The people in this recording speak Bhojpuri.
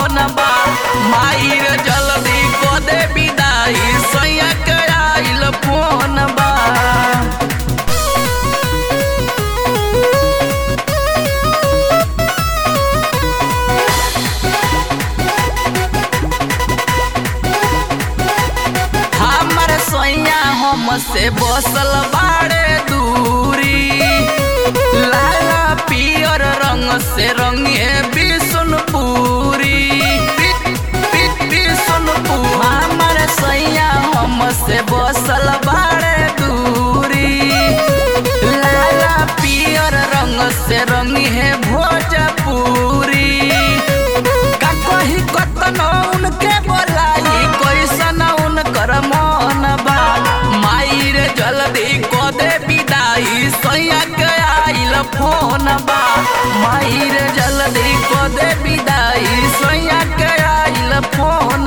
फोन बा माई रे जल्दी को दे विदाई सैया के आइल फोन बा हमर सैया हमसे बसल बाड़े दूरी लाला पियर रंग से रंगे बिशुनपुरी बिशुनपुर हमर सैया हमसे बसल बाड़े दूरी लाला पियर रंग से रंगी है भोजपुरी का कही कतनो उनके बोलाई कैसन उनकर मन बा माई रे जल्दी को दे विदाई सैया के आइल फोन बा माई रे जल्दी को दे विदाई सैया के आइल फोन